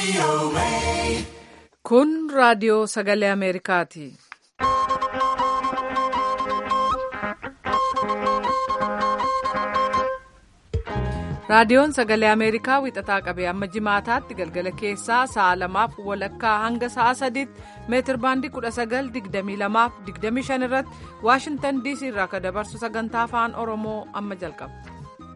Kun raadiyoo sagalee Ameerikaati. Raadiyoon sagalee Ameerikaa wixataa qabee amma jimaataatti galgala keessaa sa'a lamaaf walakkaa hanga sa'a sadiitti meetir baandii 1922-25 irratti Waashintan DC irraa kan dabarsu sagantaa afaan Oromoo amma jalqaba.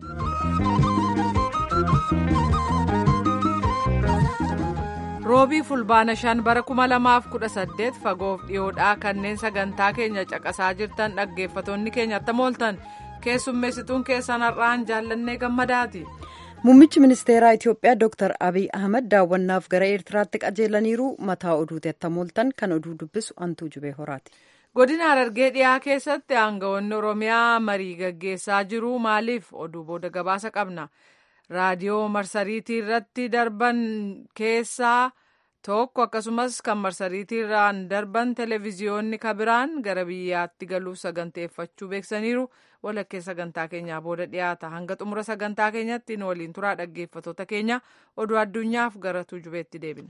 Roobii fulbaana shan bara 2018 fagoof dhiyoodhaa kanneen sagantaa keenya caqasaa jirtan dhaggeeffattoonni keenya attam ooltan. keessummeessituun keessan har'aan jaallannee gammadaati. Muummichi ministeeraa Itiyoophiyaa Dr. Abiy Ahmad daawwannaaf gara Eertiraatti qajeelaniiru mataa oduuti attam ooltan kan oduu dubbisu Antuu Jubee Horaati. Godina Harargee dhiyaa keessatti aangawoonni Oromiyaa marii gaggeessaa jiru maaliif oduu booda gabaasa qabna. Raadiyoo marsariitii irratti darban keessaa tokko akkasumas kan marsariitiirraan darban televezyiyoonni kabiraan gara biyyaatti galuuf saganteeffachuu beeksaniiru walakkee sagantaa keenyaa booda dhiyaata hanga xumura sagantaa keenyatti nu waliin turaa dhaggeeffattoota keenya oduu addunyaaf gara tuujubeetti deebina.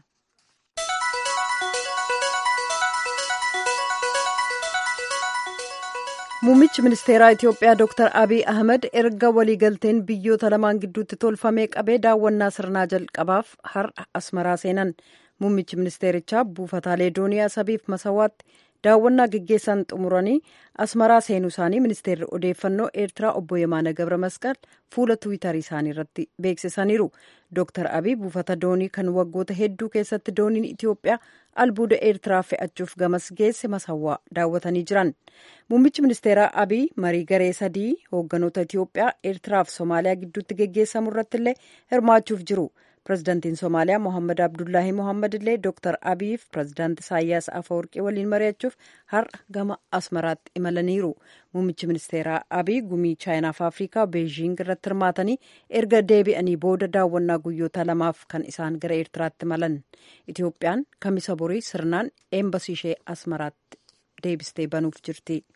Muummichi ministeeraa Itiyoophiyaa Dr. Abiy Ahmed erga waliigalteen biyyoota lamaan gidduutti tolfamee qabee daawwannaa sirnaa jalqabaaf har'a asmaraa seenan. Muummichi ministeerichaa buufataalee doonii asabiif masawaatti daawwannaa geggeessan xumuranii asmaraa seenuu isaanii ministeerri odeeffannoo eertiraa obbo Yemaana Gabra Masqal fuula tuwitarii isaanii irratti beeksisaniiru. Dr. Abiy buufata doonii kan waggoota hedduu keessatti dooniin Itiyoophiyaa albuuda eertiraa fe'achuuf gamas geesse masawwaa daawwatanii jiran. Muummichi ministeeraa Abiy marii garee sadii hoogganoota Itiyoophiyaa eertiraa fi Somaaliyaa gidduutti geggeessamu irratti illee hirmaachuuf jiru. Pireezidaantiin Somaaliyaa Mohaammed Abdullaahi Mohaammed illee Dr. Abiy fi pireezidaanti Isaayyaas Afawarqii waliin mari'achuuf har'a gama Asmaraatti imalaniiru. Muummichi ministeeraa Abiy gumii Chaayinaa fi Afrikaa Beejiing irratti hirmaatanii erga deebi'anii booda daawwannaa guyyoota lamaaf kan isaan gara Eertiraatti imalan. Itiyoophiyaan kamisa borii sirnaan eembasii ishee Asmaraatti deebistee banuuf jirti.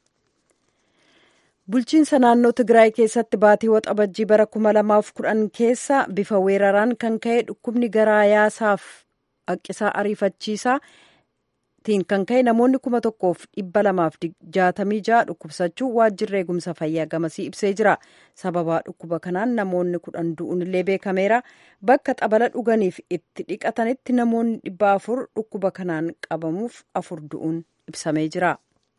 Bulchiinsa naannoo Tigraay keessatti baatii waxabajjii bara kuma lamaaf kudhan keessa bifa weeraraan kan ka'e dhukkubni garaa yaasaaf haqqisaa ariifachiisaa tiin kan ka'e namoonni kuma tokkoof dhibba lamaaf jaatamii ja'a dhukkubsachuu waajjirri eegumsa fayyaa gamasii ibsee jira. Sababaa dhukkuba kanaan namoonni kudhan du'uun illee beekameera. Bakka xabala dhuganiif itti dhiqatanitti namoonni dhibba afur dhukkuba kanaan qabamuuf afur du'uun ibsamee jira.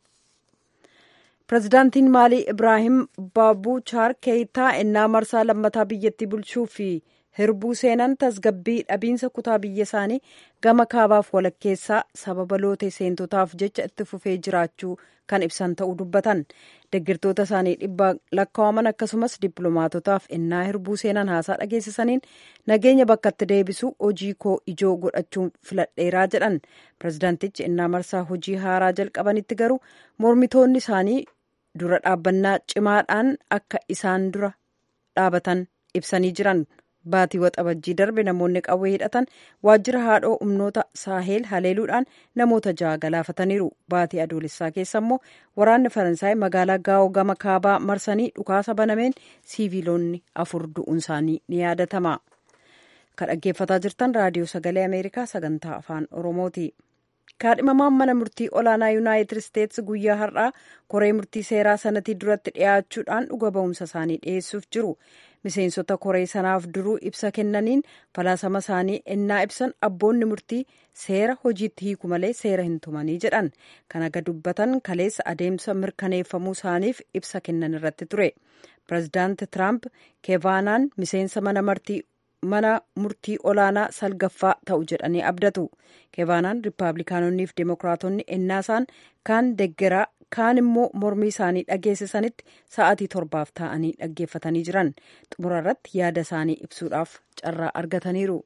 Pireezidaantiin Maalii Ibraahim Baabuchaar Keeyitaa ennaa marsaa lammataa biyyattii bulchuu fi hirbuu seenan tasgabbii dhabiinsa kutaa biyya isaanii gama kaabaaf walakkeessaa sababa lootee seentotaaf jecha itti fufee jiraachuu kan ibsan ta'uu dubbatan. Deggirtoota isaanii dhibba lakkaa'aman akkasumas dippiloomaatotaaf ennaa hirbuu seenan haasaa dhageessisaniin nageenya bakkatti deebisuu hojii koo ijoo godhachuun filadheeraa jedhan. Pireezidaantichi ennaa marsaa hojii haaraa jalqabanitti garuu mormitoonni isaanii dura dhaabbannaa cimaadhaan akka isaan dura dhaabatan ibsanii jiran baatii waxabajjii darbe namoonni qawwee hidhatan waajjira haadhoo humnoota saaheel haleeluudhaan namoota ja'a galaafataniiru baatii adoolessaa keessa immoo waraanni faransaay magaalaa gaa'oo gama kaabaa marsanii dhukaasa banameen siiviilonni afur du'uun isaanii ni yaadatama kan dhaggeeffataa jirtan raadiyoo sagalee ameerikaa sagantaa afaan oromooti. kaadhimamaan mana murtii olaanaa yuunaayitid isteetsi guyyaa har'aa koree murtii seeraa sanatii duratti dhiyaachuudhaan dhuga ba'umsa isaanii dhiyeessuuf jiru miseensota koree sanaaf duruu ibsa kennaniin falaasama isaanii ennaa ibsan abboonni murtii seera hojiitti hiiku malee seera hin tumanii jedhan kan aga dubbatan kaleessa adeemsa mirkaneeffamuu isaaniif ibsa kennan irratti ture pireezidaanti tiraamp keevaanaan miseensa mana murtii mana murtii olaanaa salgaffaa ta'u jedhanii abdatu keevaanaan riippaabilikaanonnii fi deemokiraatonni ennaasaan kaan deggeraa kaan immoo mormii isaanii dhageessisanitti sa'aatii torbaaf taa'anii dhaggeeffatanii jiran xumura irratti yaada isaanii ibsuudhaaf carraa argataniiru.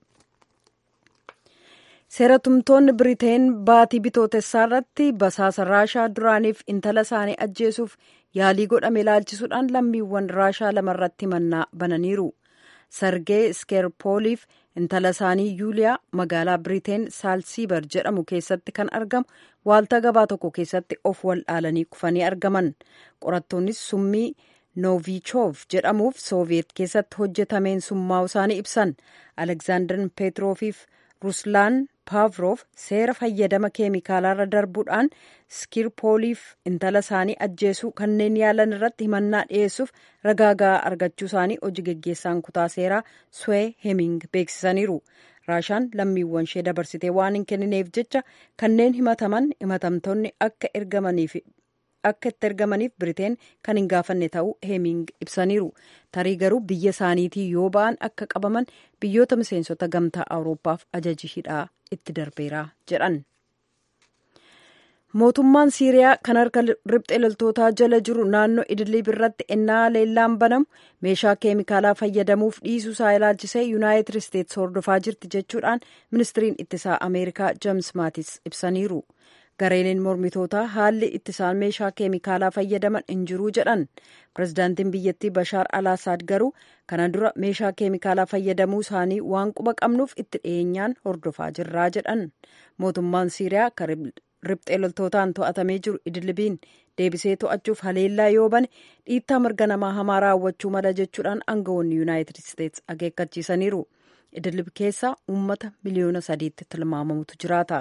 seeratumtoonni biriteen baatii bitootessaa irratti basaasa raashaa duraaniif intala isaanii ajjeesuuf yaalii godhame ilaalchisuudhaan lammiiwwan raashaa lamarratti mannaa bananiiru. sargee iskeerpooliif intala isaanii yuuliyaa magaalaa biriteen saalsiibar jedhamu keessatti kan argamu waaltaa gabaa tokko keessatti of wal dhaalanii kufanii argaman qorattoonnis summii noovichoov jedhamuuf sooviyeet keessatti hojjetameen summaa'u isaanii ibsan alekzaandar peetroofiif ruslaan paavroof seera fayyadama keemikaalaarra darbuudhaan skirpooliif intala isaanii ajjeesuu kanneen yaalan irratti himannaa dhiyeessuuf ragaa gahaa argachuu isaanii hojii geggeessaan kutaa seeraa swee heming beeksisaniiru raashaan lammiiwwan ishee dabarsitee waan hin kennineef jecha kanneen himataman himatamtoonni akka ergamaniif akka itti ergamaniif biriteen kan hin gaafanne ta'uu heeming ibsaniiru tarii garuu biyya isaaniitii yoo ba'an akka qabaman biyyoota miseensota gamtaa awurooppaaf ajaji hidhaa itti darbeera jedhan mootummaan siiriyaa kan harka riphxee loltootaa jala jiru naannoo idiliib irratti ennaa leellaan banamu meeshaa keemikaalaa fayyadamuuf dhiisuu isaa ilaalchisee yuunaayitid isteetsi hordofaa jirti jechuudhaan ministiriin ittisaa ameerikaa jeems maatis ibsaniiru gareeleen mormitootaa haalli ittisaan meeshaa keemikaalaa fayyadaman hin jiruu jedhan pirezidaantiin biyyattii bashaar alaasaad garuu kana dura meeshaa keemikaalaa fayyadamuu isaanii waan quba qabnuuf itti dhiyeenyaan hordofaa jirraa jedhan mootummaan siiriyaa riphxee loltootaan to'atamee jiru idilibiin deebisee to'achuuf haleellaa yoo bane dhiittaa mirga namaa hamaa raawwachuu mala jechuudhaan aangawoonni yuunaayitid isteetsi akeekkachiisaniiru idilib keessa uummata miliyoona sadiitti tilmaamamutu jiraata.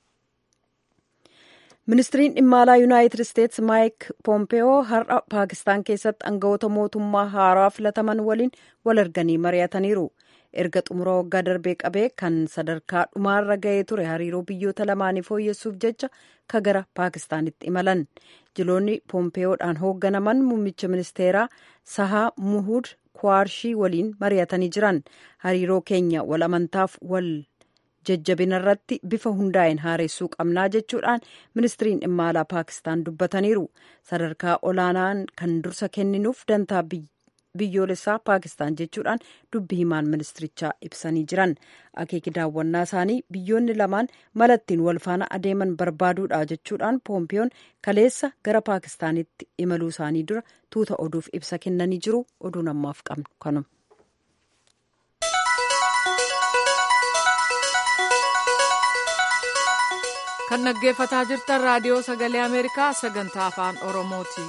ministiriin dhimma alaa yuunaayitid isteetsi maayik poompeyoo har'a paakistaan keessatti aangawoota mootummaa haaraa filataman waliin wal arganii mari'ataniiru erga xumura waggaa darbee qabee kan sadarkaa dhumaarra ga'ee ture hariiroo biyyoota lamaanii fooyyessuuf jecha ka gara paakistaanitti imalan jiloonni poompeeyoodhaan hoogganaman muummicha ministeeraa sahaa muhud kwaarshii waliin mari'atanii jiran hariiroo keenya wal amantaaf wal jajjabina irratti bifa hundaa'een haaressuu qabnaa jechuudhaan ministiriin dhimma alaa paakistaan dubbataniiru sadarkaa olaanaan kan dursa kenninuuf dantaa biyyoolessaa paakistaan jechuudhaan dubbi himaan ministirichaa ibsanii jiran akeeki daawwannaa isaanii biyyoonni lamaan malattiin wal faana adeeman barbaaduudha jechuudhaan poompiyoon kaleessa gara paakistaanitti imaluu isaanii dura tuuta oduuf ibsa kennanii jiru oduun ammaaf qabnu kanuma. kan dhaggeeffataa jirtan raadiyoo sagalee ameerikaa sagantaa afaan oromooti.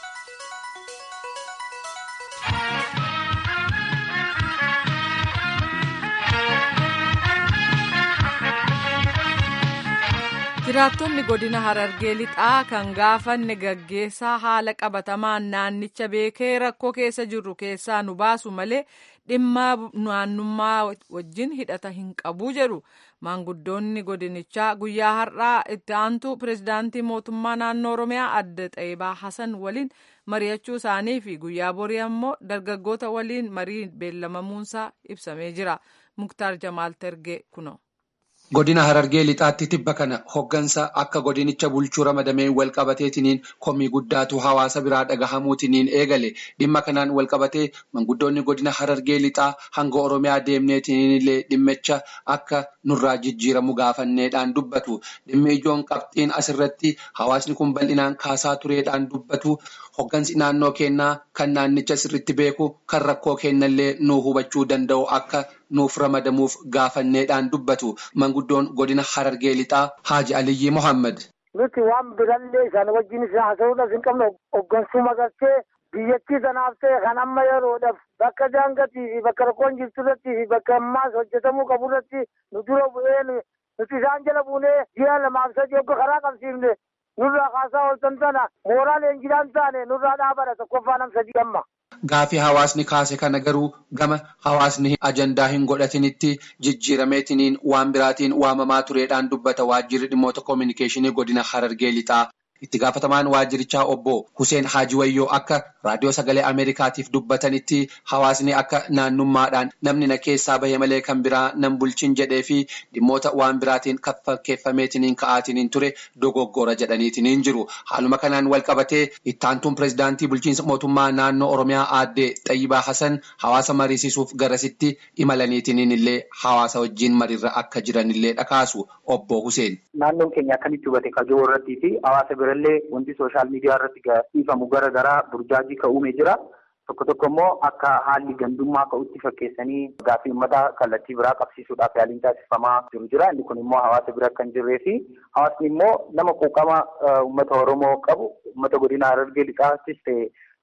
jiraattonni godina harargee lixaa kan gaafanne gaggeessaa haala qabatamaan naannicha beekee rakkoo keessa jirru keessaa nu baasu malee dhimma naannummaa wajjin hidhata hin qabu jedhu maanguddoonni godinichaa guyyaa har'aa itti aantu pirezidaantii mootummaa naannoo oromiyaa adde xayyibaa hasan waliin mari'achuu isaanii fi guyyaa borii ammoo dargaggoota waliin marii beellamamuunsaa ibsamee jira muktaar jamaal tergee kuno. Godina Harargee lixaatti tibba kana hoggansa akka godinicha bulchuu ramadameen walqabateetiniin komii guddaatu hawaasa biraa dhagahamuutiniin eegale dhimma kanaan walqabatee manguddoonni godina Harargee lixaa hanga Oromiyaa deemneetiniin illee dhimmicha akka nurraa jijjiiramu gaafanneedhaan dubbatu dhimmi ijoon qabxiin asirratti hawaasni kun bal'inaan kaasaa tureedhaan dubbatu hoggansi naannoo kennaa kan naannicha sirritti beeku kan rakkoo kennallee nuu hubachuu danda'u akka nuuf ramadamuuf gaafanneedhaan dubbatu manguddoon godina harargee lixaa haaji aliyyi mohammad. nuti waan birallee isaan wajjin isa haasa'uudhaaf hin qabne hoggansuma galchee biyyattii sanaaf ta'e kan amma yeroodhaaf bakka daangatii fi bakka rakkoon jirtu irratti fi bakka ammaas hojjetamuu qabu irratti nu dura bu'ee nuti isaan jala buunee ji'a lamaaf sadii hogga karaa qabsiifne nurraa kaasaa ooltan sana mooraa leenjidhaan taane nurraa dhaabadha tokkoffaa nam sadii amma. Gaafii hawaasni kaase kana garuu gama hawaasni ajandaa hin godhatinitti jijjiirameetiniin waan biraatiin waamamaa tureedhaan dubbata waajjirri dhimmoota koominikeeshinii godina Harargee lixaa. Itti gaafatamaan waajjirichaa obbo Hussein Haajiwayyoo akka raadiyoo sagalee Ameerikaatiif dubbatanitti hawaasni akka naannummaadhaan namni na keessaa bahe malee kan biraa nan bulchin jedhee fi dhimmoota waan biraatiin kan fakkeeffameetiniin ka'aatiniin ture dogoggora jedhaniitiniin jiru. Haaluma kanaan wal qabatee ittaantuun pirezidaantii bulchiinsa mootummaa naannoo Oromiyaa aaddee Xayyibaa Hasan hawaasa mariisisuuf garasitti imalaniitiniin illee hawaasa wajjin mariirra akka jiranillee dhakaasu obbo Hussein. Naannoon keenya akkamitti hubate kajoo irrattii fi hawaasa birallee wanti sooshaal miidiyaa irratti dhiifamu gara garaa burjaajii ka'uumee jira. Tokko tokko immoo akka haalli gandummaa ka'utti fakkeessanii gaaffii uummataa kallattii biraa qabsiisuudhaaf yaaliin taasifamaa jiru jira. Inni kun immoo hawaasa bira kan jirree fi hawaasni immoo nama quuqama uummata Oromoo qabu uummata godina Harargee lixaattis ta'e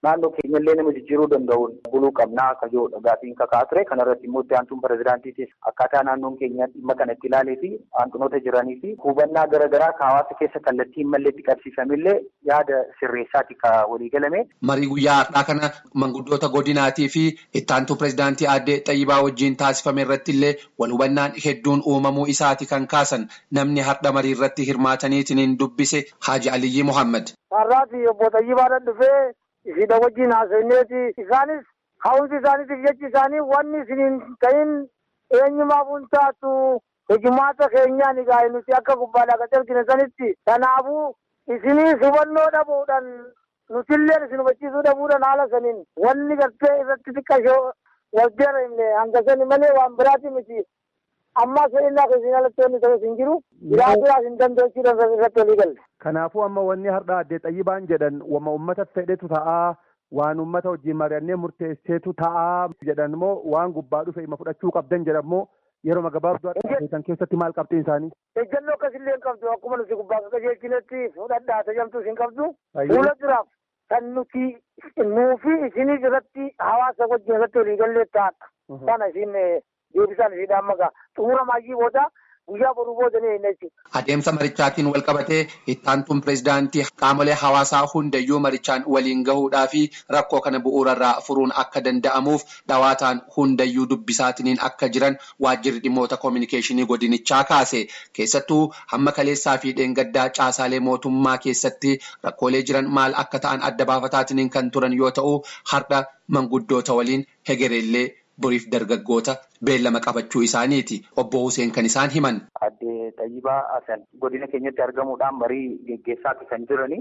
naannoo keenyallee nama jijjiiruu danda'uun buluu qabnaa akka jedhudha gaafiin kakaa ture kanarratti immoo itti aantuun pirezidaantiitis akkaataa naannoon keenya dhimma kana itti ilaalee fi hanqinoota jiranii fi hubannaa garaagaraa ka hawaasa keessa kallattii hin malleetti qabsiifamillee yaada sirreessaati ka walii galame. Marii guyyaa har'aa kana manguddoota godinaatii fi itti aantuu pirezidaantii aadde Xayyibaa wajjin taasifame irratti illee wal hubannaan hedduun uumamuu isaati kan kaasan namni har'a marii irratti hirmaataniitiin dubbise Haaji Aliyyi Muhammad. Har'aati obbo Xayyibaadhaan dhufee ishiidha wajjin haasofneeti isaanis ka'umsi isaaniitiif jechi isaanii wanni isiniin ta'in eenyumaaf hin taatu hojumaata keenyaan egaa nuti akka gubbaadhaa gad argine sanitti kanaafuu isinii hubannoo dhabuudhaan nutillee isin hubachiisuu dhabuudhaan haala saniin wanni gartee irratti xiqqashoo wal deemne hanga sani malee waan biraati miti ammaa sa'inaa keessin alatti wanni ta'us hin jiru biraa biraas hin dandeechuudhaan irratti walii galle. Kanaafuu amma wanni har'a addee xayyibaan jedhan wama uummata fedhetu ta'aa waan uummata wajjin mari'annee murteesseetu ta'aa jedhan immoo waan gubbaa dhufe ima fudhachuu qabdan jedhan immoo yeroo gabaabduu kan keessatti maal qabxiin isaanii. Ejjennoo akkasillee hin qabdu akkuma nuti gubbaa qajeelchinetti fudhadhaa tajaajilamtus hin qabdu. Fuula duraaf kan nuti nuufi isinis irratti hawaasa wajjin irratti walii gallee taa'adha. Kana isin deebisaan ishiidhaan maqaa xumura maayyii booda guyyaa boruu boodanii hin jechuudha. Adeemsa marichaatiin wal qabatee itti aantuun pirezidaantii qaamolee hawaasaa hundayyuu marichaan waliin gahuudhaa fi rakkoo kana bu'uurarraa furuun akka danda'amuuf dhawaataan hundayyuu dubbisaatiin akka jiran waajjirri dhimmoota koominikeeshinii godinichaa kaase keessattuu hamma kaleessaa fi dheengaddaa caasaalee mootummaa keessatti rakkoolee jiran maal akka ta'an adda baafataatiin kan turan yoo ta'u har'a manguddoota waliin hegereellee boriif dargaggoota beellama qabachuu isaaniiti. Obbo Huseen kan isaan himan. Addee Xayyibaa Asan godina keenyatti argamuudhaan marii geggeessaati kan jirani.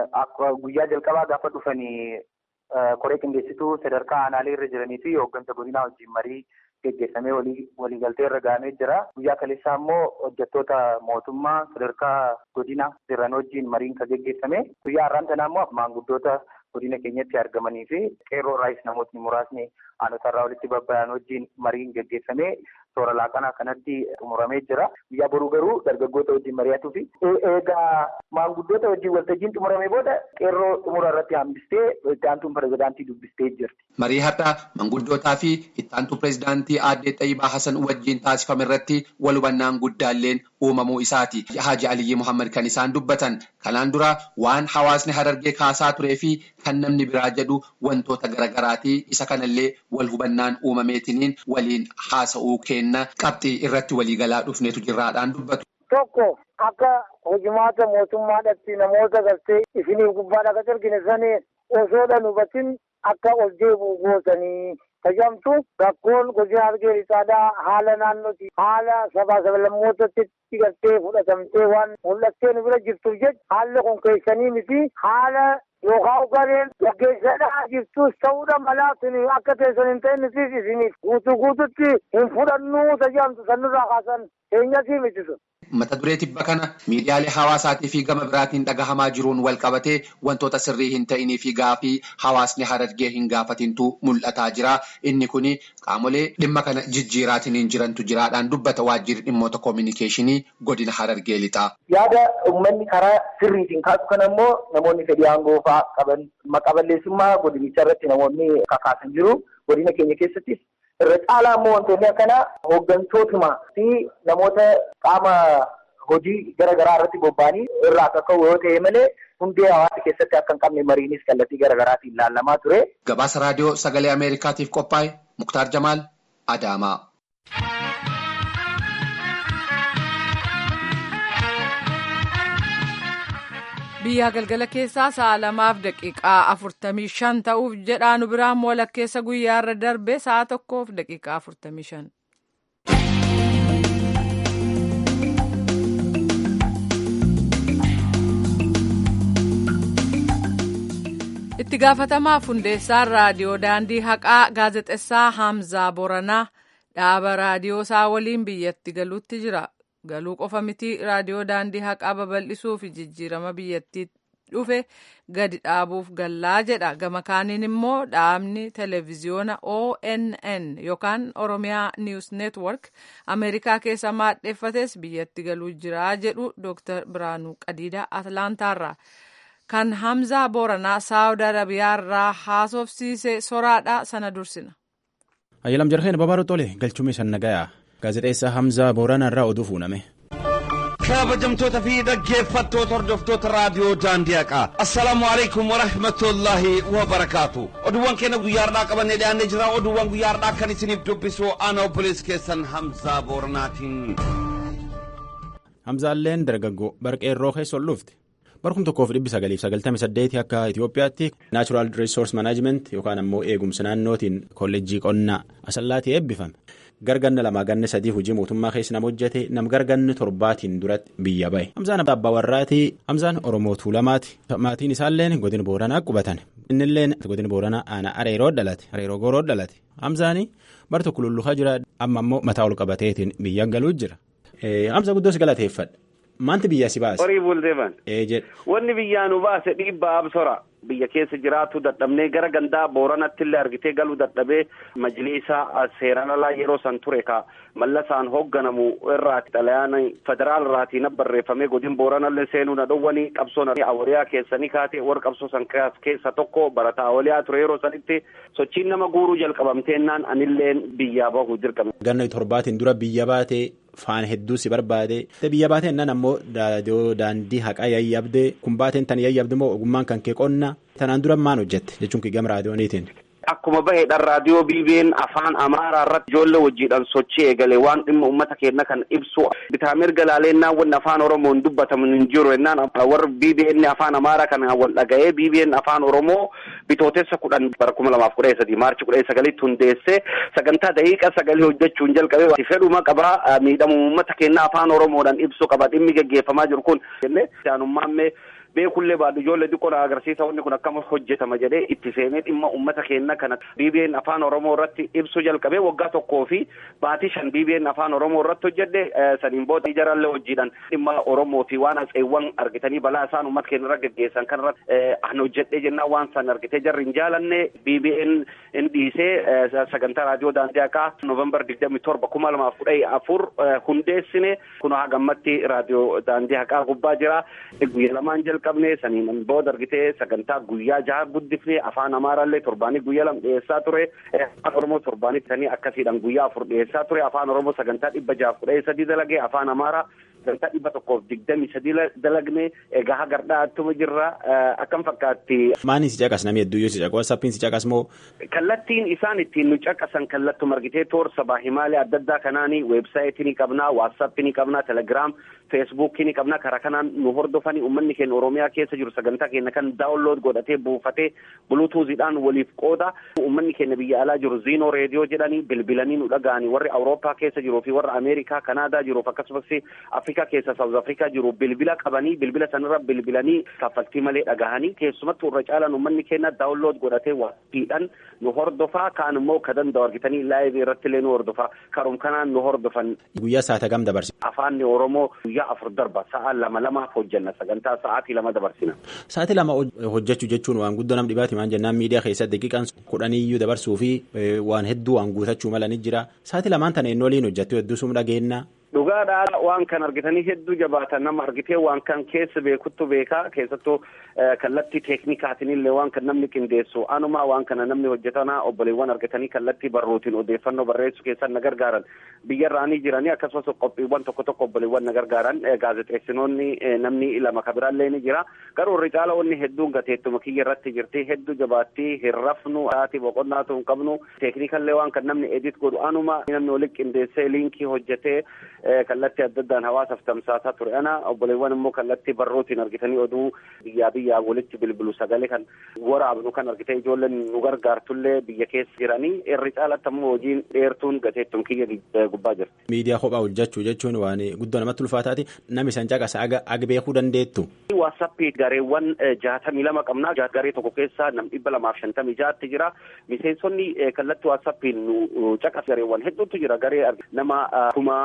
Guyyaa jalqabaa gaafa dhufanii koree qindeessituu sadarkaa aanaalee irra jiranii fi hooggansa godinaa wajjin marii geggeessamee waliigaltee irra gahamee jira. Guyyaa kaleessaa immoo hojjettoota mootummaa sadarkaa godina jiran wajjin mariin kan geggeessame. Guyyaa har'aan tanaa immoo maanguddoota godina keenyatti argamanii fi qeerroo raayis namootni muraasni aanota irraa walitti babba'an wajjin mariin geggeeffamee toora laaqanaa kanatti xumuramee jira. Guyyaa boruu garuu dargaggoota wajjin mari'atuu fi eegaa maanguddoota wajjin waltajjiin xumuramee booda qeerroo xumura irratti hambistee itti aantuun pirezidaantii dubbistee jirti. Marii har'aa manguddootaa fi itti aantuu pirezidaantii aadde Xayyibaa Hasan wajjin taasifame irratti wal hubannaan guddaalleen uumamuu isaati. Haaji Aliyyi Muhammad kan isaan dubbatan kanaan dura waan hawaasni harargee kaasaa turee fi kan namni biraa jedhu wantoota garaagaraati isa kanallee wal hubannaan uumameetiniin waliin haasa'uu kenna qabxii irratti waliigalaa dhufneetu jirraadhaan dubbatu. Tokko akka hojimaata mootummaadhaatti namoota galtee isiniif gubbaadha akka argine sanii osoodhaan hubatin akka ol deebi'u gootanii tajaajilamtu rakkoon godina argee lixaadhaa haala naannooti haala sabaa sablammootatti galtee fudhatamtee waan mul'attee nu bira jirtuuf jecha haalli kun keessanii miti haala yookaan gareen gaggeessadhaa jirtus ta'uudha malaa sun akka teessan hin ta'in nutis isiniif guutuu guututti hin fudhannuu tajaajilamtu sanirraa kaasan keenyasii miti sun. Mata duree tibba kana miidiyaalee hawaasaatii fi gama biraatiin dhagahamaa jiruun wal qabatee wantoota sirrii hin ta'inii fi gaafii hawaasni harargee hin gaafatintu mul'ataa jira. Inni kun qaamolee dhimma kana jijjiiraatiin hin jirantu jiraadhaan dubbata waajjirri dhimmoota koominikeeshinii godina harargee lixaa. Yaada uummanni karaa sirriitiin kaasu kana immoo namoonni fedhii aangoo fa'aa qaban maqaballeessummaa godinicha irratti namoonni kakaasan jiru. Godina keenya keessattis irra caalaa immoo wantoonni akkanaa hooggantootuma fi namoota qaama hojii garaagaraa irratti bobba'anii irraa akka ka'u yoo ta'e malee hundee hawaasa keessatti akka hin qabne mariinis kallattii garaagaraatiin ilaalamaa ture. Gabaasa raadiyoo sagalee Ameerikaatiif qophaa'e Muktaar Jamaal Adaamaa. biyyaa galgala keessaa sa'a lamaaf daqiiqaa afurtamii shan ta'uuf jedhaa nu biraan walakkeessa guyyaarra darbe sa'a tokkoof daqiiqaa afurtamii shan. itti gaafatamaa hundeessaan raadiyoo daandii haqaa gaazexessaa Hamzaa Boranaa dhaaba raadiyoo isaa waliin biyyatti galuutti jira. galuu qofa miti raadiyoo daandii haqaa babal'isuu fi jijjiirama biyyattii dhufe gadi dhaabuuf gallaa jedha gama kaaniin immoo dhaabni televiziyoona onn yookaan oromiyaa niws neetwork ameerikaa keessa maadheeffates biyyatti galuu jira jedhu dooktar biraanuu qadiidaa atlaantaarraa kan Hamzaa Booranaa Saawud Arabiyaarraa haasofsiise soraadha sana dursina. Ayyalam jarheen babaaruu tole galchumee san nagayaa gaazexeessaa Hamzaa Booranarraa oduu fuuname. kabajamtoota fi dhaggeeffattoota hordoftoota raadiyoo daandiyaaqaa assalaamu alaikum warahmatullaahi wabarakaatu oduuwwan keenya guyyaardhaa qabannee dhiyaannee jira oduuwwan guyyaardhaa kan isiniif dubbisu ana obboleessi keessan hamzaa booranaatiin Hamzaalleen dargaggoo barqeerroo keessa ol dhufte. Barkum tokkoof dhibbi sagaliif sagaltamii saddeeti akka Itoophiyaatti Naachuraal Resource Management yookaan ammoo eegumsa naannootiin kolleejjii qonnaa asallaatii eebbifame. Garganna lamaa ganna sadii hojii mootummaa keessa nama hojjete nam garganni torbaatiin duratti biyya bahe. Hamzaan abbaa warraatii Hamzaan Oromoo Tuulamaati. Maatiin isaalleen godina Booranaa qubatan. Innilleen godina Booranaa aanaa Areeroo dhalate. Areeroo Gooroo dhalate. Hamzaanii bar tokko lulluhaa jira amma ammoo mataa ol qabateetiin biyya galuu jira. Hamza guddoo si galateeffadha. Maanti biyya si baase? Horii bulteeman. Ee jedhe. Wanni biyyaa nu baase dhiibbaa absora. Biyya keessa jiraatu dadhabnee gara gandaa booranatti illee argitee galuu dadhabee majliisa seeraan alaa yeroo san ture ka mallasaan hoogganamu irraati xalayaan federaal irraatii na barreeffamee godin booranallee seenuu na dhowwanii qabsoon awwaliyaa keessanii kaatee warra qabsoo san keessa tokko barataa awwaliyaa ture yeroo sanitti sochiin nama guuruu jalqabamteennaan anilleen biyyaa bahuu dirqame. Ganna torbaatiin dura biyya baatee faana hedduu si barbaade biyya baateen nan ammoo daandii haqaa yayyabde kun baateen tan yayyabde immoo ogummaan kan kee qonna tanaan dura maan hojjette jechuun kii gama raadiyooniitiin. Akkuma baheedhaan raadiyoo BBN afaan Amaaraa irratti ijoollee wajjiidhaan sochii eegale waan dhimma uummata keenya kan ibsu bitaa mirga laaleennaan wanni afaan Oromoon dubbatamu hin jiru ennaan warra BBN afaan Amaaraa kana wal dhaga'ee BBN afaan Oromoo bitootessa kudhan bara kuma lamaaf kudha sadii maarchi kudha sagalitti hundeessee sagantaa daqiiqa sagalii hojjechuun jalqabee fedhuma qabaa miidhamu uummata keenya afaan Oromoodhaan ibsu qaba dhimmi gaggeeffamaa jiru kun jennee jaanummaamee beekullee baadhu ijoollee xiqqoo na agarsiisa wanni kun akkama hojjetama jedhee itti seenee dhimma uummata keenya kana BBN afaan Oromoo irratti ibsu jalqabee waggaa tokkoo fi baatii shan BBN afaan Oromoo irratti hojjedhe saniin booda ijarallee hojiidhaan dhimma Oromoo fi waan atseewwan argitanii balaa isaan uummata keenya irra gaggeessan kan irratti an hojjedhee jennaan waan san argitee jarri hin jaalanne BBN in dhiisee sagantaa raadiyoo daandii haqaa Noovembar digdami torba kuma lamaaf kudha afur hundeessine kun haa gammatti raadiyoo daandii haqaa gubbaa jira guyyaa lamaan jalqabne saniin booda argitee sagantaa guyyaa jaha guddifne afaan amaaraallee torbaanii guyyaa lama dhiyeessaa ture afaan oromoo torbaanii sanii akkasiidhaan guyyaa afur dhiyeessaa ture afaan oromoo sagantaa dhibba jaaf kudha sadii dalagee afaan amaaraa sagantaa dhibba tokkoof digdami sadii dalagne egaa hagardhaa attuma jirra akkam fakkaatti. Maaniin si caqas namni hedduuyyuu si caqas watsappiin si caqas moo. Kallattiin isaan ittiin nu caqasan kallattuma argitee toor sabaa himaalee adda addaa kanaanii weebsaayitii ni qabnaa waatsaappii ni qabnaa telegiraam feesbuukii ni qabnaa karaa kanaan nu hordofanii uummanni keenya oromiyaa keessa jiru sagantaa keenya kan daawunlood godhatee buufatee buluutuuziidhaan waliif qooda uummanni keenya biyya alaa jiru ziinoo reediyoo jedhanii bilbilanii nu dhaga'anii warri awurooppaa keessa jiruu fi warra ameerikaa kanaadaa jiruuf akkasumas afrikaa keessa saawuz afrikaa jiru bilbila qabanii bilbila sanarra bilbilanii kaffaltii malee dhagahanii keessumattuu irra caalaan uummanni keenya daawunlood godhatee waatiidhaan nu hordofaa kaan immoo ka danda'u argitanii laayivii irratti illee nu hordofaa karum kanaan nu hordofan. Guyyaa saata gam dabarsi. Afaanni Oromoo guyyaa afur darba sa'a lama lamaaf hojjenna sagantaa sa'aatii lama dabarsina. Sa'aatii lama hojjechuu jechuun waan guddoo nam dhibaati maan jennaan miidiyaa keessatti daqiiqaan kudhaniyyuu dabarsuu fi waan hedduu waan guutachuu mala ni jira sa'aatii lamaan tana eenyoliin hojjettu hedduu sum dhageenya. Dhugaadhaa waan kan argitanii hedduu jabaatan nama argitee waan kan keessa beekuttu beekaa keessattuu kallattii teeknikaatiin illee waan kan namni qindeessu anumaa waan kana namni hojjetanaa obboleewwan argatanii kallattii barruutiin odeeffannoo barreessuu keessan na gargaaran biyyarraanii jiranii akkasumas qophiiwwan tokko tokko obboleewwan na gargaaran gaazexeessinoonni namni lama kabiraallee ni jira garuu irri caala wanni hedduun gateettuma kiyya irratti jirti hedduu jabaattii hin rafnu haati boqonnaatu hin qabnu teeknikallee waan kan namni edit godhu anuma namni waliin qindeessee liinkii hojjetee kallattii adda addaan hawaasaaf tamsaasaa ture ana obboleewwan immoo kallattii barruutiin argitanii oduu biyyaa biyyaa walitti bilbilu sagalee kan waraabnu kan argitee ijoolleen nu gargaartullee biyya keessa jiranii irri caalatti ammoo hojiin dheertuun gateettum kiyya gubbaa jirti. Miidiyaa kophaa hojjechuu jechuun waan guddoo namatti ulfaataati namni san caqasa aga beekuu dandeettu. Waasappii gareewwan jaatamii lama qabnaa garee tokko keessa nam dhibba lamaaf shantamii jaatti jira miseensonni kallattii waasappiin nu caqas gareewwan hedduutu jira garee nama kuma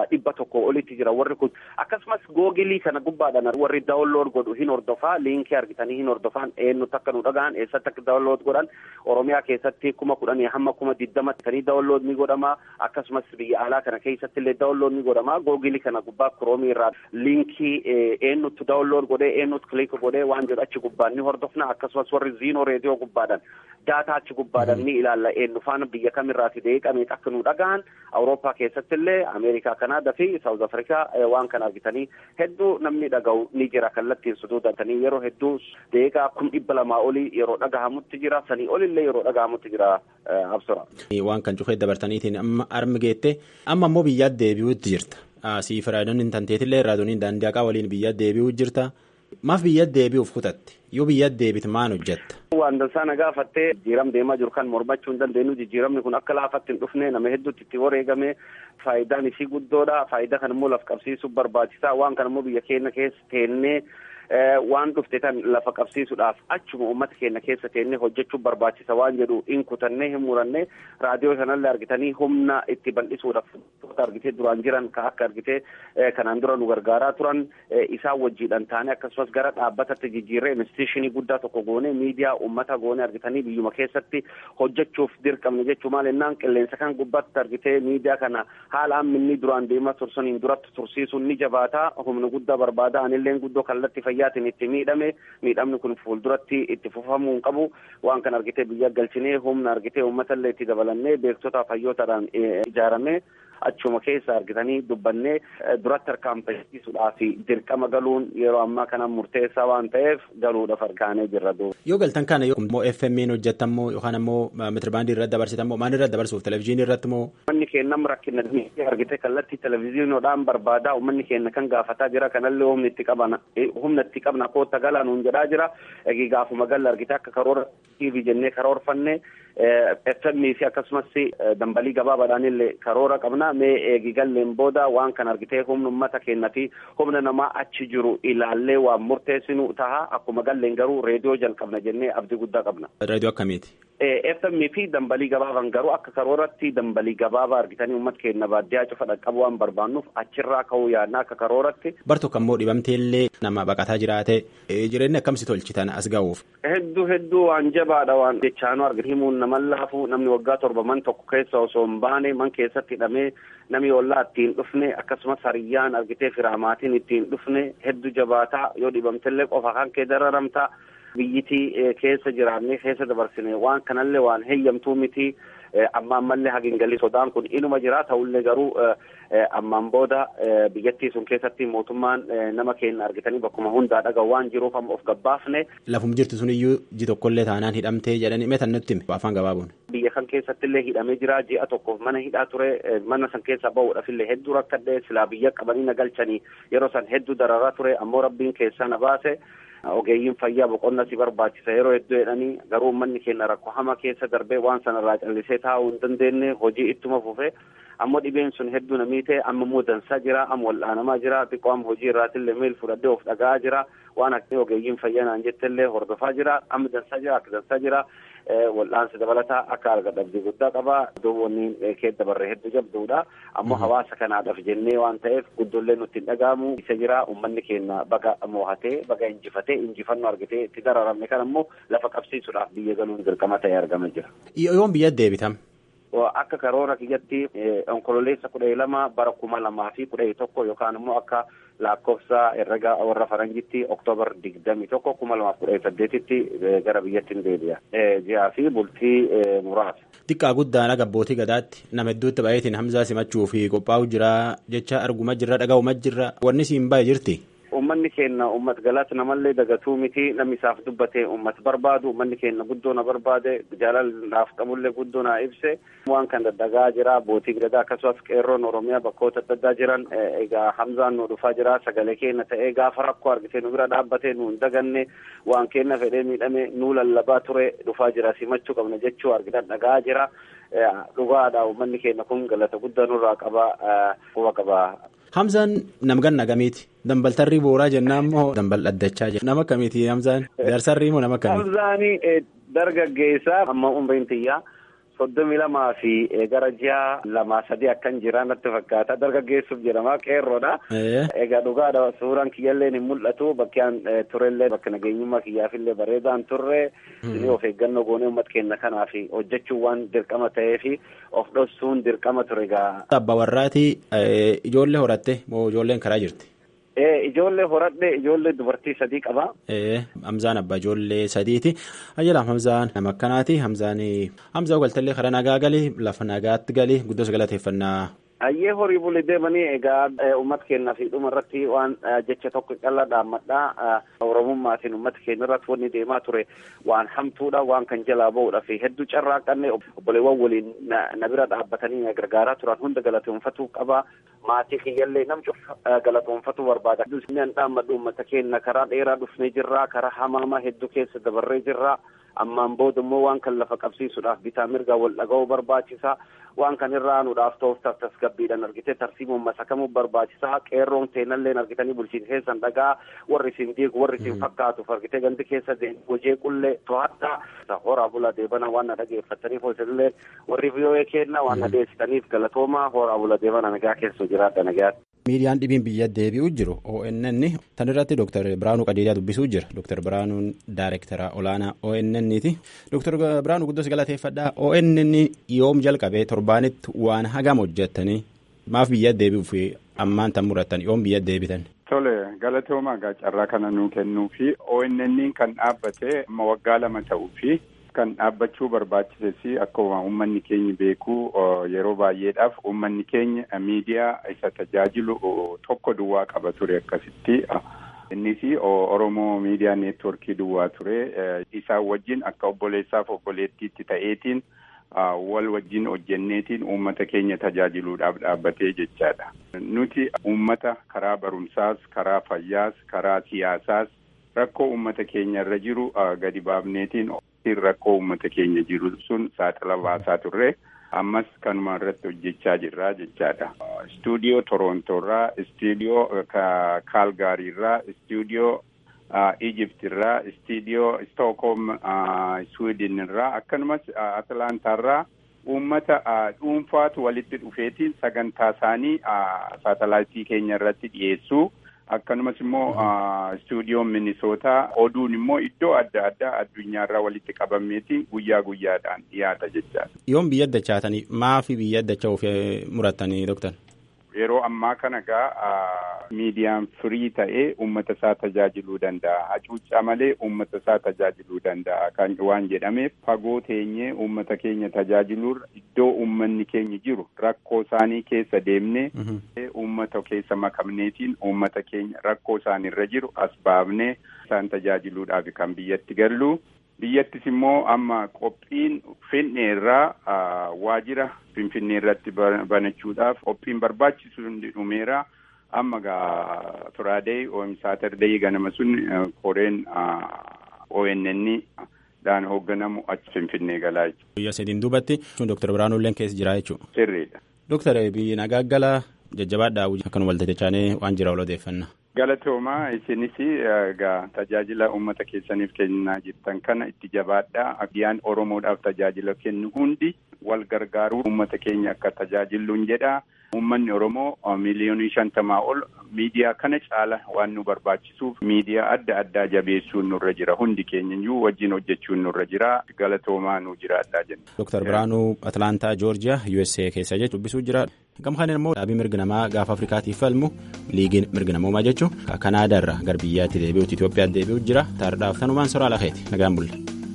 dhibba tokko olitti jira warri kun akkasumas googilii kana gubbaadhaan warri daawunlood godhu hin hordofaa liinkii argitanii hin hordofaan eenyutti akka nu dhaga'an eessatti akka daawunlood godhan oromiyaa keessatti kuma kudhanii hamma kuma digdamatti tanii daawunlood ni godhama akkasumas biyya alaa kana keessatti illee daawunlood ni godhama googilii kana gubbaa kiroomii irraa liinkii eenyutti daawunlood godhee eenyutti kiliik godhee waan jedhu achi gubbaan ni hordofna akkasumas warri ziinoo reediyoo gubbaadhaan daataa achi gubbaadhaan ni ilaalla eenyu faana biyya kamirraati deeqamee akka nu dhaga'an awurooppaa keessatti illee ameerikaa kanaadaa fi saawuz afrikaa waan kana argitanii hedduu namni dhaga'u ni jira kallattiin suduudatanii yeroo hedduu deeqaa kun dhibba lamaa olii yeroo dhagahamutti jira sanii olillee yeroo dhagahamutti jira absora. waan kan cufee dabartaniitiin amma armi geette amma immoo biyyaat deebi'uutti jirta. Siif raadiyoon hin tanteetillee raadiyoon daandii haqaa waliin biyyaat deebi'uu jirta. Maaf biyyaat deebi'uuf kutatte? Yoo biyyaat deebite maal hojjetta? Waan dansaa na gaafattee jijjiiram deemaa jiru kan mormachuu hin dandeenyu jijjiiramni kun akka laafatti hin dhufne nama hedduutti itti wareegame faayidaan isii guddoodha. Faayidaa kan immoo laf qabsiisuuf barbaachisaa waan kan immoo biyya keenya keessa teennee waan dhufte tan lafa qabsiisuudhaaf achuma uummata keenya keessa teennee hojjechuuf barbaachisa waan jedhu hin kutannee hin muranne raadiyoo kanallee argitanii humna itti bal'isuudhaaf argitee duraan jiran ka akka argitee kanaan dura nu gargaaraa turan isaan wajjiidhaan taane akkasumas gara dhaabbatatti jijjiirree instituushinii guddaa tokko goone miidiyaa uummata goone argitanii biyyuma keessatti hojjechuuf dirqamne jechuu maal ennaan qilleensa kan gubbaatti argitee miidiyaa kana haala amminni duraan deemaa tursaniin duratti tursiisuun ni jabaataa humna guddaa barbaada anilleen guddoo kallatti fayyaatiin itti miidhame miidhamni kun fuulduratti itti fufamuu hin qabu waan kan argitee biyya galchinee humna argitee uummatallee itti dabalannee beektotaa fayyootaadhaan ijaarame achuma keessa argitanii dubbannee duratti harkaanfachiisuudhaaf dirqama galuun yeroo ammaa kana murteessaa waan ta'eef galuudhaaf harkaanee jirra duuba. Yoo galtan kana immoo FM'n hojjettamoo yookaan ammoo meetirbaandii irratti dabarsitamoo maal irratti dabarsuuf televizyiinii irratti moo. Uummanni keenya nama rakkina argitee kallattii televizyiinoodhaan barbaadaa uummanni keenya kan gaafataa jira kanallee humni itti qabna humna itti qabna koota galaa nuun jedhaa jira eegi gaafuma galla argitee akka karoora TV jennee karoorfanne FM fi akkasumas dambalii gabaabaadhaan illee karoora qabna mee eegi galleen booda waan kan argitee humna uummata keenya fi humna namaa achi jiru ilaallee waan murteessinu taha akkuma galleen garuu reediyoo jalqabna jennee abdii guddaa qabna. Reediyoo akkamiiti? FM fi dambalii gabaaban garuu akka karooratti dambalii gabaabaa argitanii uummata keenya baadiyyaa cufa dhaqqabu waan barbaannuuf achirraa ka'uu yaadna akka karooratti. Bar tokko ammoo dhibamteellee nama baqataa jiraate jireenya akkamsi tolchitan as ga'uuf. Hedduu hedduu waan jabaadha waan jechaanuu argite himuun nama laafu namni waggaa torba man tokko keessa osoo hin baane man keessatti hidhamee namni ollaa ittiin dhufne akkasumas hariyyaan argitee firaamaatiin ittiin dhufne hedduu jabaataa yoo dhibamtellee qofa kan kee dararamtaa. biyyitii keessa jiraannee keessa dabarsine waan kanallee waan heeyyamtuu miti amma ammallee hagingalii sodaan kun inuma jira ta'ullee garuu ammaan booda biyyattii sun keessatti mootummaan nama keenya argitanii bakkuma hundaa dhaga'u waan jiruuf amma of gabbaafne. Lafum jirtu sun iyyuu ji tokkollee taanaan hidhamtee jedhanii meetan nutti hime afaan gabaabuun. Biyya kan keessatti illee hidhamee jira ji'a tokkoof mana hidhaa ture mana san keessaa bahuudhaaf illee hedduu rakkadhee silaa biyya qabanii na galchanii yeroo san hedduu dararaa ture ammoo rabbiin keessaa na baase. ogeeyyiin fayyaa boqonna si barbaachisa yeroo hedduu jedhanii garuu uummanni keenya rakkoo hama keessa darbee waan sanarraa callisee taa'uu hin dandeenye hojii ittuma fufe ammoo dhibeen sun hedduu namii ta'e amma immoo dansaa jira amma wal'aanamaa jira xiqqoo amma hojii irraatillee meel fudhadhee of dhaga'aa jira waan akka ogeeyyiin fayyaa naan jettellee hordofaa jira amma dansaa jira akka dansaa jira wal'aansa dabalataa akka argadhabdii guddaa qaba duwwanni kee dabarre hedduu jabduudha ammoo hawaasa kanaadhaaf jennee waan ta'eef guddoollee nutti hin dhaga'amu isa jira uummanni keenya baga mo'atee baga injifatee injifannoo argatee itti dararamne kan ammoo lafa qabsiisuudhaaf biyya galuun dirqama ta'ee argama jira. Yoon biyya deebitam. Akka karoora kiyyatti onkololeessa kudha lama bara kuma lamaa fi kudha tokko yookaan immoo akka lakkoofsa herrega warra faranjitti oktoobar digdami tokko kuma lamaaf kudha saddeetitti gara biyyattiin deebi'a. Ji'aa fi bultii muraasa. Xiqqaa guddaan abbootii gadaatti nama hedduutti baay'eetiin hamzaa simachuu fi qophaa'u jira jecha arguma jirra dhaga'uma jirra wanni siin baay'ee jirti. Uummanni keenya uummata galaatti namallee dagatuu miti namni isaaf dubbatee uummata barbaadu uummanni keenya guddoo na barbaade jaalalaaf qabullee guddoo na ibse waan kan daddagaa jira abbootii gadaa akkasumas qeerroon oromiyaa bakkoota adda addaa jiran egaa hamzaan nu dhufaa jira sagalee keenya ta'ee gaafa rakkoo argitee nu bira dhaabbatee nu hin daganne waan keenya fedhee miidhame nu lallabaa ture dhufaa jira simachuu qabna jechuu argitan dhagaa jira dhugaadha uummanni keenya kun galata guddaa nurraa qaba quba qaba. Hamzaan namgan nagamiiti. Dambaltarrii booraa jennaan moo dambal dhaddachaa jenna. Nama kamiiti Hamzaan? Jaarsarrii moo nama kamiiti? Hamzaanii dargaggeessaa amma umriin tiyyaa soddomii lamaa fi gara ji'a lamaa sadii akkan jira natti fakkaata dargaggeessuuf jedhama qeerroodha. Egaa dhugaadha suuraan kiyyallee hin mul'atu bakkeen turellee bakka nageenyummaa kiyyaafillee bareedaan turre isinii of eeggannoo goonee uummata keenya kanaaf hojjechuun waan dirqama ta'eef of dhoksuun dirqama ture egaa. Abbaa warraati ijoollee horatte moo ijoolleen karaa jirti? Ijoollee horadhe ijoollee dubartii sadii qaba. Hamzaan abbaa ijoollee sadiiti. Ajjala Hamzaan nama akkanaati. Hamzaan Hamzaa galtallee karaa nagaa gali lafa nagaatti gali guddos galateeffannaa. Ayyee horii buli deemanii egaa uummata keenya fi dhuma irratti waan jecha tokko callaa dhaammadhaa oromummaatiin uummata keenya irratti wanni deemaa ture waan hamtuudha waan kan jalaa ba'uudha fi hedduu carraaqanne obboleewwan waliin na bira dhaabbatanii na gargaaraa turan hunda galateeffatuu qaba maatii kiyyallee nam cufa galateeffatuu barbaada. Inni dhaammadhu uummata keenya karaa dheeraa dhufnee jirra karaa hamaamaa hedduu keessa dabarree jirra. ammaan booda immoo waan kan lafa qabsiisuudhaaf bitaa mirgaa wal dhaga'uu barbaachisa waan kan irraa aanuudhaaf ta'uuf tasgabbiidhaan argitee tarsiimuun masakamuu barbaachisa qeerroon seenallee argitanii bulchiin keessan dhagaa warri isin diigu warri isin fakkaatuuf argitee gandi keessa hojii qullee to'adhaa horaa bulaa deebana waan na dhageeffataniif hojiillee warri biyyoee kenna waan na deessitaniif galatoomaa horaa bulaa deebana nagaa keessa jiraadha nagaatti. miidiyaan dhibiin biyya deebi'uu jiru ONN tan irratti Dr. Biraanuu Qajeelaa dubbisuu jira. Dr. Biraanuun Daayirektara olaanaa ONN ti. Dr. Biraanuu guddos galateeffadhaa. ONN yoom jalqabee torbaanitti waan hagam hojjettanii maaf biyya deebi'uuf ammaan tan murattan yoom biyya deebitan. Tole galatoomaa gaa carraa kana nuu kennuu fi ONN kan dhaabbate waggaa lama ta'uu fi kan dhaabbachuu barbaachises akkuma uummanni keenya beeku yeroo baay'eedhaaf uummanni keenya miidiyaa isa tajaajilu tokko duwwaa qaba ture akkasitti. Innis Oromoo miidiyaa neetworkii duwwaa ture isaan wajjin akka obboleessaaf obboleettiitti ta'eetiin wal wajjin hojjenneetiin uummata keenya tajaajiluudhaaf dhaabbatee jechaadha. Nuti uummata karaa barumsaas, karaa fayyaas, karaa siyaasaas rakkoo uummata keenya irra jiru gadi baafneetiin rakkoo uummata keenya jiru sun saaxila baasaa turre ammas kanuma irratti hojjechaa jirra jechaadha. Istuudiyoo Torontoorraa, istuudiyoo Kaalgaariirraa, istuudiyoo Ijiptirraa, istuudiyoo Stookholm Swiidinirraa akkasumas Atlaantaarraa uummata dhuunfaatu walitti dhufeetiin sagantaa isaanii saatalaayitii keenya irratti dhiyeessuu. akkanumas immoo istuudiyoon minisootaa oduun immoo iddoo adda addaa addunyaarraa walitti qabameeti guyyaa guyyaadhaan dhiyaata jechaadha. Yoom biyya addachaatanii maafi biyya addachaa of murattanii doktar? Yeroo ammaa kana gaa miidiyaan firii ta'ee uummata isaa tajaajiluu danda'a. Hacuuccaa malee uummata isaa tajaajiluu danda'a. Kan waan jedhameef fagoo teenyee uummata keenya tajaajiluurra iddoo uummanni keenya jiru rakkoo isaanii keessa deemnee uummata keessa makamneetiin uummata keenya rakkoo isaanirra jiru as baafnee isaan tajaajiluudhaaf kan biyyatti gallu. biyyattis immoo amma qophiin finneerraa waajira finfinnee irratti banachuudhaaf qophiin barbaachisu hundi dhumeera amma gaa firaadee saatardee ganama sun koreen ONN dhaan hoogganamu achi finfinnee galaa jechuudha. Biyya sadiin duubatti Dr. Biraanuu illee keessa jira jechuudha. Sirriidha. Dr. biyyi nagaa gala jajjabaadhaa akkanuma waltajjachaanee waan jira wal odeeffanna. Galatoomaa isinis egaa tajaajila uummata keessaniif kennaa jirtan kana itti jabaadhaa abbiyaan Oromoodhaaf tajaajila kennu hundi wal gargaaruu uummata keenya akka tajaajilluun jedha. Uummanni Oromoo miliyoonii shantamaa ol miidiyaa kana caala waan nu barbaachisuuf miidiyaa adda addaa jabeessuun nurra jira hundi keenya iyyuu wajjin hojjechuun nurra jira galatoomaa nu jiraadhaa jenna. Dr. Biraanuu Atlaantaa Joorjiyaa USA keessa jechuun dubbisuu jira. Gama kanaan immoo dhaabii mirga namaa gaafa Afrikaatiif falmu liigiin mirga namoomaa jechuun Kanaadaarraa gara biyyaatti deebi'uuti Itoophiyaatti deebi'uutu jira. Taardhaaf tanumaan soraa lafeeti nagaan bulle.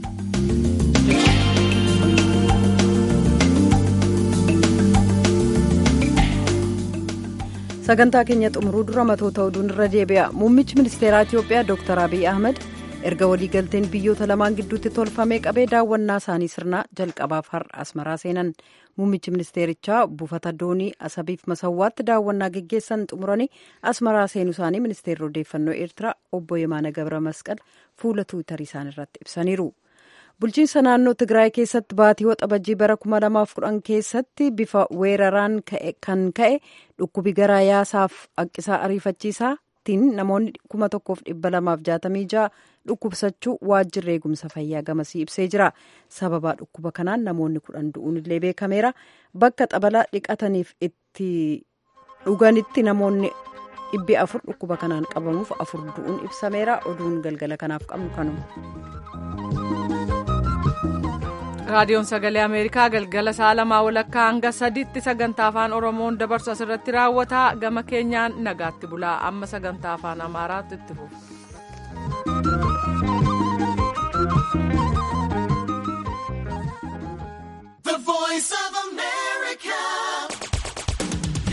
sagantaa keenya xumuruu dura matoota oduun irra deebi'a muummichi ministeeraa itiyoophiyaa dr abiy ahmed erga waliigalteen biyyoota lamaan gidduutti tolfamee qabee daawwannaa isaanii sirnaa jalqabaaf har'a asmaraa seenan muummichi ministeerichaa buufata doonii asabiif masawwaatti daawwannaa geggeessan xumuranii asmaraa seenuu isaanii ministeerri odeeffannoo eertiraa obbo yemaana gabra masqal fuula tuwitarii isaanii irratti ibsaniiru. bulchiinsa naannoo tigraay keessatti baatii waxabajjii bara 2010 keessatti bifa weeraraan kan ka'e dhukkubi garaa yaasaaf haqqisaa ariifachiisaa kanattiin namoonni kuma tokkoof dhibba lamaaf jaatamii ja'a dhukkubsachuu waajjirri eegumsa fayyaa gamasii ibsee jira sababaa dhukkuba kanaan namoonni kudhan du'uun illee beekameera bakka xabalaa dhiqataniif itti dhuganitti namoonni dhibbi afur dhukkuba kanaan qabamuuf afur du'uun ibsameera oduun galgala kanaaf qabnu kanuma. raadiyoon sagalee ameerikaa galgala sa'a lamaa walakkaa hanga sadiitti sagantaa afaan oromoon dabarsu asirratti raawwata gama keenyaan nagaatti bulaa amma sagantaa afaan amaaraatti itti fufu.